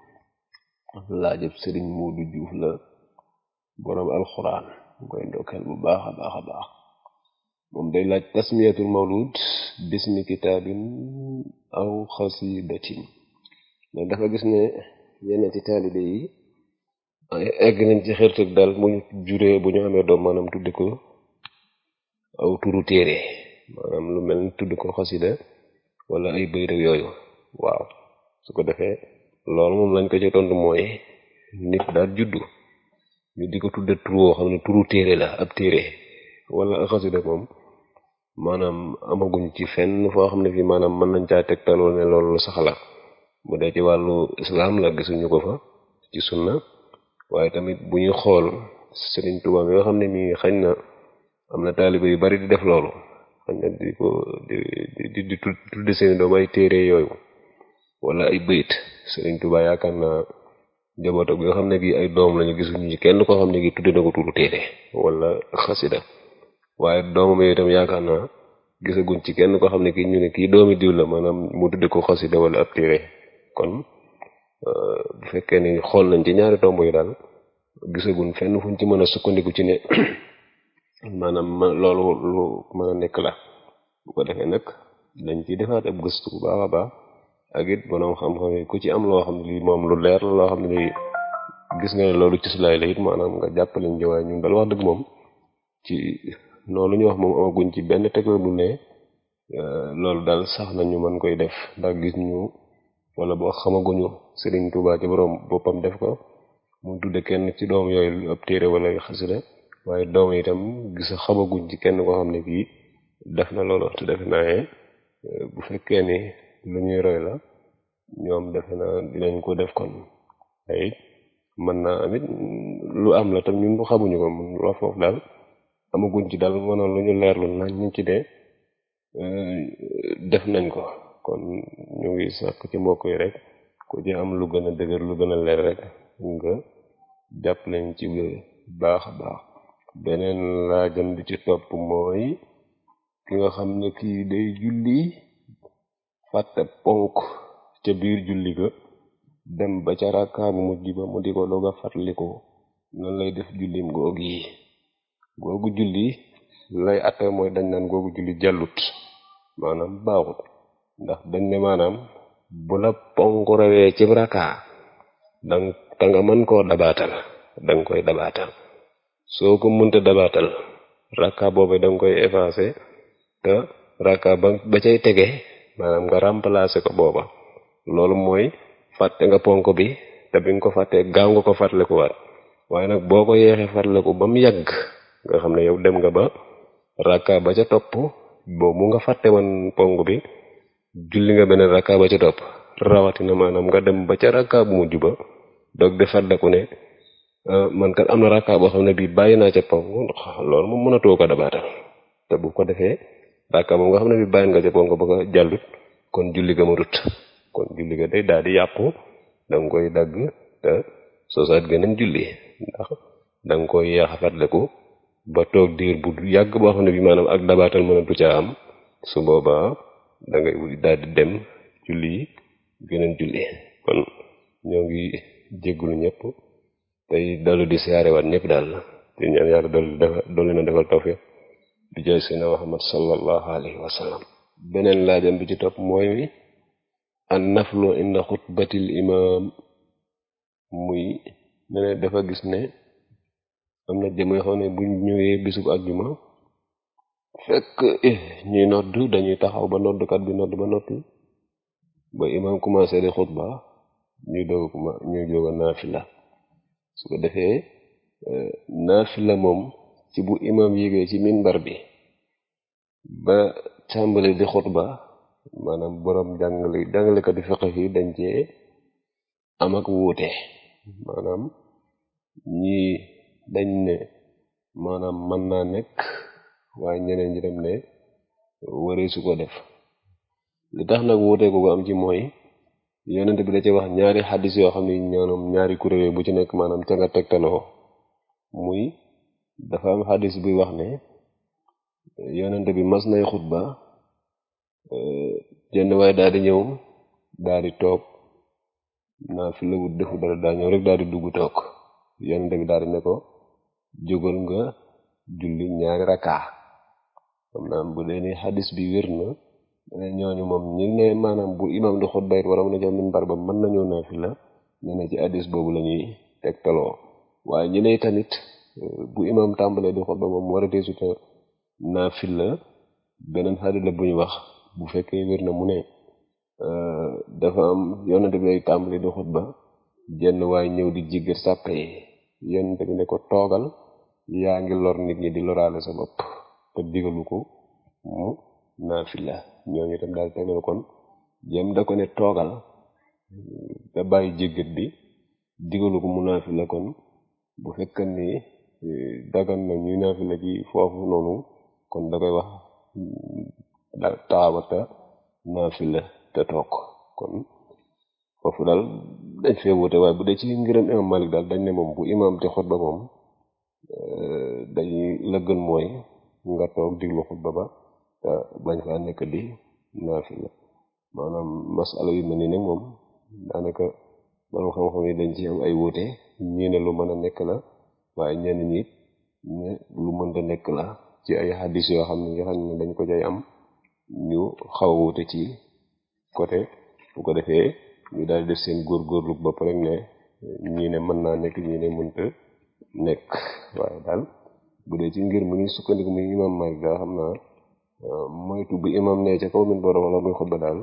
A: laajëb sëriñ Muudu Juuf la boroom alxuraan mu koy ndokkeel bu baax a baax a baax moom day laaj tasmiyatul mawlud bismi kitaabin aw xasidatin mais dafa gis ne yenn ci taalibe yi egg nañ ci xirtëg daal mu juree bu ñu amee doom maanaam tudde ko aw turu téere maanaam lu mel ni tudd ko xasida wala ay bëy yooyu waaw su ko defee loolu moom lañ ko ci tontu mooy nit daal juddu ñu di ko tudde turu woo xam ne turu téere la ab téere wala xasida moom maanaam amaguñ ci fenn foo xam ne fii maanaam mën nañ caa tegtaloo ne loolu saxla bu dee ci wàllu islam la gisuñu ko fa ci sunna waaye tamit bu ñuy xool Sëriñ Tuubaa bi nga xam ne nii xañ na am na taaliba yu bari di def loolu xañ na di ko di di di tudde seeni doom ay téere yooyu wala ay bëyit Sëriñ Tuubaa yaakaar naa njabootam bi nga xam ne gi ay doom lañu gisuñu ci kenn koo xam ne gi tudde na ko turu téere wala xasida waaye doomam yooyu itam yaakaar naa gisaguñ ci kenn koo xam ne kii ñu ne kii doomi diw la maanaam mu tudde ko xasida wala ab téere kon bu fekkee ni xool nañ ci ñaari tomb yi daal gisaguñ fenn fuñ ci mën a sukkandiku ci ne maanaam loolu lu mën a nekk la bu ko defee nag dañ ciy defaat ab gëstu bu baax a baax ak it bonoom xam-xam yi ku ci am loo xam ne lii moom lu leer la loo xam ne lii gis nga ne loolu ci sulaay la it maanaam nga jàppale ñu waaye ñun dal wax dëgg moom ci loolu ñu wax moom amaguñ ci benn tegla bu ne loolu daal sax nañu mën koy def ndax gis ñu wala boo xamaguñu Sëriñ Tuubaa ci borom boppam def ko mu tudde kenn ci doom yooyu ab téere wala xasida waaye doom itam gis xamaguñ ci kenn koo xam ne kii def na loolu te defe naa bu fekkee ni lu ñuy roy la ñoom defe naa dinañ ko def kon ay mën naa amit lu am la tam ñun xamuñu ko mun loo foofu daal amaguñ ci daal mënoon lu ñu leerlu nañ ñu ci dee def nañ ko kon ñu ngi sàkk ci mbokk yi rek ku ci am lu gën a dëgër lu gën a leer rek nga jàpp nañ ci baax a baax beneen laajam bi ci topp mooy ki nga xam ne kii day julli fàtte ponk ca biir julli ga dem ba ca rakkaa bu mujj ba mu di ko doog a fàttaliku nan lay def jullim googu yi googu julli lay atte mooy dañ naan googu julli jàllut maanaam baaxut ndax dañ ne maanaam bu la ponk rawee ci rakkaa dang ta nga mën koo dabaatal danga koy dabaatal soo ko mënta dabaatal rakkaa boobu danga koy effacer te rakkaa ba ba cay tege maanaam nga remplacer ko booba loolu mooy fàtte nga ponk bi te bi nga ko fàttee gaaw nga ko fàttaliku waat waaye nag boo ko yeexee fàttaliku ba mu yàgg nga xam ne yow dem nga ba rakka ba ca topp boobu nga fàtte woon ponk bi julli nga beneen rakka ba ca topp rawatina maanaam nga dem ba ca rakka bu mujj ba doog di fàttaliku ne man kat am na rakka boo xam ne bii bàyyi naa ca ponk loolu moom mënatoo ko dabaatal te bu ko defee rakka boobu nga xam ne bii bàyyi nga ca ponk ba ko jàllut kon julli ga ma rut kon julli ga day daal di yàqu danga koy dagg te soosaat geneen julli ndax danga koy yeex a fàttaliku ba toog diir bu yàgg boo xam ne bi maanaam ak dabaatal mënatu caa am su boobaa dangay daal di dem julli geneen julli kon ñoo ngi jéggulu ñëpp tey dalu di siyaarewaat ñëpp daal te ñaan yàlla dolli defal dolli na defal tawfiq di jaay seydina Muhammad sallallahu alayhi wa sallam beneen laajam bi ci topp mooy an naflu inda xutbatil imam muy ne ne dafa gis ne am na jëm yoo xam ne buñ ñëwee bisub àjjuma fekk ñuy nodd dañuy taxaw ba noddkat bi nodd ba noppi ba imam commencé di xutba ñuy doog ñuy doog a naafila su ko defee naafila moom ci bu imam yégee ci minbar bi ba tàmbali di xutba maanaam boroom jàngale jàngalekat yi fiqh yi dañ cee am ak wuute maanaam ñii dañ ne maanaam mën naa nekk waaye ñeneen ñi dem ne waree su ko def li tax nag wuute ko am ci mooy yonent bi da ci wax ñaari xaddis yoo xam ne ñoom ñaari kuréel bu ci nekk maanaam ca nga tegtaloo muy dafa am xadis buy wax ne yonente bi mas nay xutba jenn waaye daal di ñëw daal di toog naa fi la wut defu dara daa ñëw rek daal di dugg toog yonente bi daal di ne ko jógal nga julli ñaari rakkaa xam naa bu dee ni xadis bi wér na dana ñooñu moom ñi ne maanaam bu imam di xutba it wala mu ne ca minbar ba mën nañoo naa fi la ñu ne ci xadis boobu la ñuy tegtaloo waaye ñu ne tamit bu imam tàmbalee di xutba moom war a deesuta naa fi la beneen xadis la bu ñu wax bu fekkee wér na mu ne dafa am yonente bi day tàmbali di xutba jenn waaye ñëw di jiggat sàppe yi yonente bi ne ko toogal yaa ngi lor nit ñi di loraale sa bopp te digalu ko mu naafila ñooñu itam daal tegal kon jëm da ko ne toogal da bàyyi jéggat bi digalu ko mu naafila kon bu fekkan ni dagan na ñuy naafila ci foofu noonu kon da koy wax da taawata naafila te toog kon foofu daal dañ fee wute waaye bu dee ci ngiram imam Malik daal dañ ne moom bu imam te xutba moom dañuy lëggal mooy nga toog diglu xutba ba te bañ faa nekk di naafila maanaam masala yu mel ni nag moom daanaka borom xam-xam yi dañ ci am ay wuute ñii ne lu mën a nekk la waaye ñenn ñi ne lu mënta nekk la ci ay xaddis yoo xam ne nga xam ne dañ ko cay am ñu xaw a wuute ci côté bu ko defee ñu daal def seen góorgóorlu bopp rek ne ñii ne mën naa nekk ñii ne mënta nekk waaye daal bu dee ci ngir mu ñuy sukkandiku muy imam Malik daal xam naa moytu bu imam ne ca kaw min borom wala muy xutba daal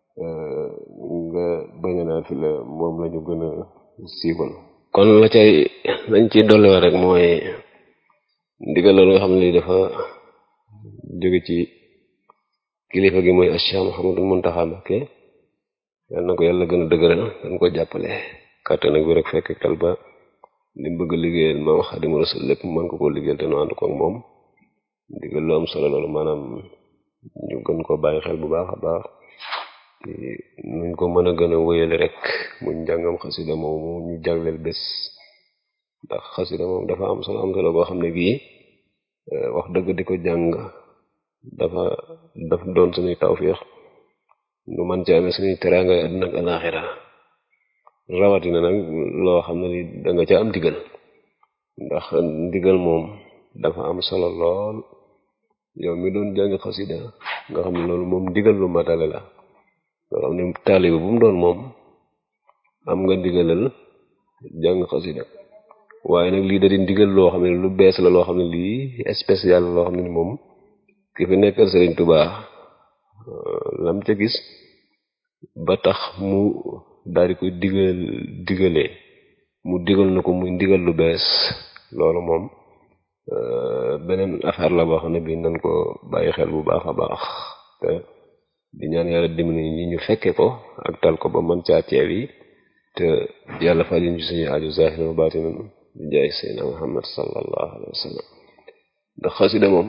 A: nga bañ a naa fi la moom la ñu gën a siiwal kon la cay lañ ci dolliwaat rek mooy ndigal loolu nga xam ne lii dafa jóge ci kilifa gi mooy Cheikh Mouhamadou Mountakha Mbacké yal na ko yàlla gën a dëgëral dañ ko jàppale kàttan nag bi rek fekk tal ba li mu bëgg a liggéeyal maam Xaadimu Rasuul lépp mën ko koo liggéeyal te nu ànd ko ak moom ndigal lu am solo loolu maanaam ñu gën ko bàyyi xel bu baax a baax nuñ ko mën a gën a wéyale rek muñ njàngam xasida moomu ñu jagleel bés ndax xasida moom dafa am solo am solo boo xam ne bii wax dëgg di ko jàng dafa daf doon suñuy tawfiix nu man ci amee suñuy teraanga àddina ak alaaxira rawatina nag loo xam ne li da nga ca am ndigal ndax ndigal moom dafa am solo lool yow mi doon jàng xasida nga xam ne loolu moom ndigal lu matale la nga xam ne taalibe bu mu doon moom am nga ndigalal jàng xasida waaye nag lii da di ndigal loo xam ne lu bees la loo xam ne lii spécial loo xam ne moom ki fi nekkal Sëriñ Tuubaa lam ca gis ba tax mu daal di koy digal digalee mu digal na ko muy ndigal lu bees loolu moom beneen affaire la boo xam ne bii nañ ko bàyyi xel bu baax a baax te di ñaan yàlla dimbali ñi ñu fekke ko ak tal ko ba mën caa teew yi te yàlla faj ñu suñu aju zahir wa baatin bi jaay seydina muhammad sallallahu alayhi wa sallam ndax xasida moom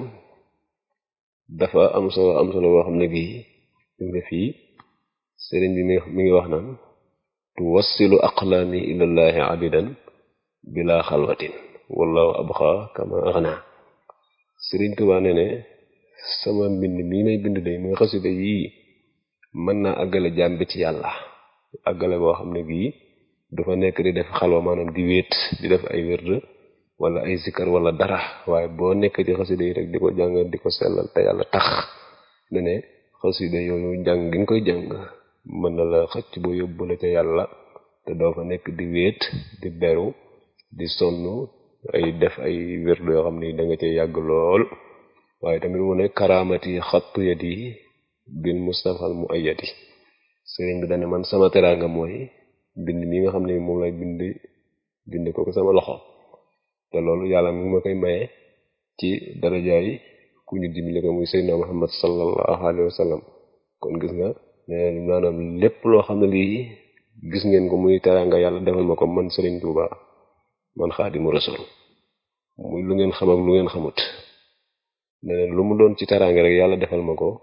A: dafa am solo am solo boo xam ne bii nga fii sëriñ bi mi ngi wax naan tuwassilu aqlaami ilallahi abidan bila xalwatin wallahu abqa kama axna sëriñ Tuubaa ne ne sama mbind mii may bind day muy xasida yii mën naa àggale jaam bi ci yàlla àggale boo xam ne bii du fa nekk di def xalwa maanaam di wéet di def ay wérd wala ay zikkar wala dara waaye boo nekk ci xasida yi rek di ko jàng di ko sellal te yàlla tax ne ne xasida yooyu jàng gi nga koy jàng mën na la xëcc ba yóbbu la ca yàlla te doo fa nekk di wéet di beru di sonn ay def ay wérd yoo xam ne da nga cay yàgg lool waaye tamit mu ne karaamati xattu yadi bil mustafal mu ayati sëriñ bi dane man sama teraanga mooy bind mi nga xam ne moom lay bind bind ko ko sama loxo te loolu yàlla mi ngi ma koy maye ci darajaay ku ñu dimbali ko muy seydina muhammad sallallahu alayhi wa sallam kon gis nga ne maanaam lépp loo xam ne lii gis ngeen ko muy teraanga yàlla defal ma ko man sëriñ Tuuba man xaadimu rasul muy lu ngeen xam ak lu ngeen xamut ne lu mu doon ci teraanga rek yàlla defal ma ko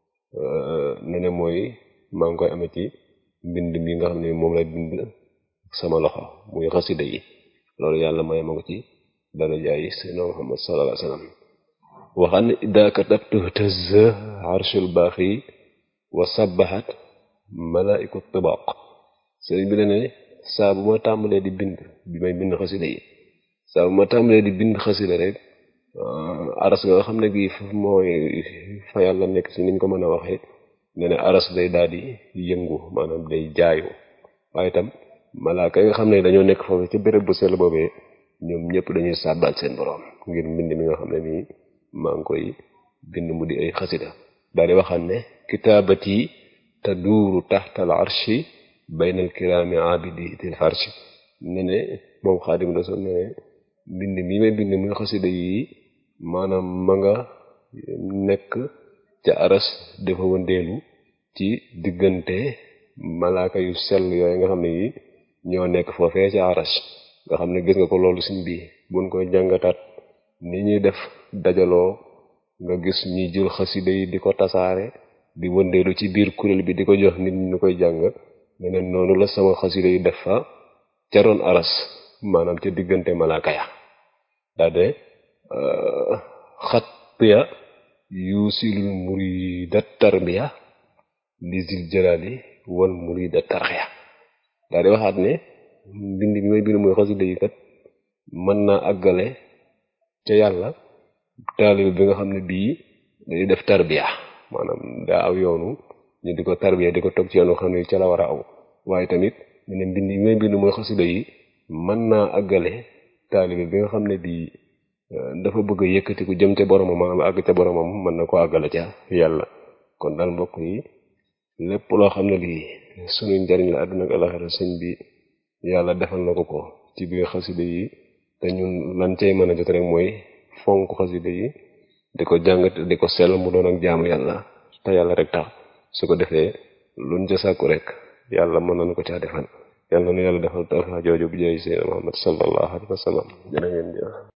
A: ne ne mooy maa ngi koy amee ci mbind mi nga xam ne moom lay bind sama loxo muy xasida yi loolu yàlla may ma ko ci darajaay sayyidina Muhammad sallallahu alayhi wasallam waxam ne ida katabtu tazza arshul baaxi wa sabbahat malaiku tibaq sëriñ bi ne saa bu ma tàmbalee di bind bi may bind xasida yi saa bu ma tàmbalee di bind xasida rek aras nga xam ne gi mooy fa yàlla nekk si niñ ko mën a waxee ne ne aras day daal di yëngu maanaam day jaayu waaye itam malaaka yi nga xam ne dañoo nekk foofu ci béréb bu sell boobee ñoom ñëpp dañuy sàbbaal seen borom ngir mbind mi nga xam ne nii maa ngi koy bind mu di ay xasida daal di waxam ne kitaabati taduuru taxtal arshi bayna al kiraami abidi til farshi ne ne moom xaadim rasul ne ne mbind mi may bind muy xasida yi maanaam ma nga nekk ca aras dafa wëndeelu ci diggante malaaka yu sell yooyu nga xam ne yi ñoo nekk foofee ca aras nga xam ne gis nga ko loolu suñ bi buñ koy jàngataat ni ñuy def dajaloo nga gis ñuy jël xasida yi di ko tasaare di wëndeelu ci biir kuréel bi di ko jox nit ñu koy jàng neneen noonu la sama xasida yi def fa ca roon aras maanaam ca diggante malaaka ya daade xattiya yuusilul murida tarbiya li zil jalali wal murida tarxiya daa di waxaat ne mbind bi may bind mooy xasida yi kat mën naa àggale ca yàlla taalib bi nga xam ne bii day def tarbiya maanaam daa aw yoonu ñu di ko tarbiya di ko toog ci yoonu xam ne ca la war a aw waaye tamit ne ne mbind bi may bind mooy xasida yi mën naa àggale taalib bi nga xam ne bii dafa bëgg a yëkkatiku jëm ca boromam maanaam àgg ca boromam mën na ko àggale ca yàlla kon daal mbokk yi lépp loo xam ne lii suñu njariñ la àdduna ak alaxira sëñ bi yàlla defal na ko ko ci biir xasida yi te ñun lan cay mën a jot rek mooy fonk xasida yi di ko jàngat di ko sell mu doon ak jaamu yàlla te yàlla rek tax su ko defee luñ ca sàkku rek yàlla mën nañu ko caa defal yàlla nu yàlla defal tawfiq jooju bu jëy seydina Muhammad sallallahu alayhi wa sallam jërë ngeen jëf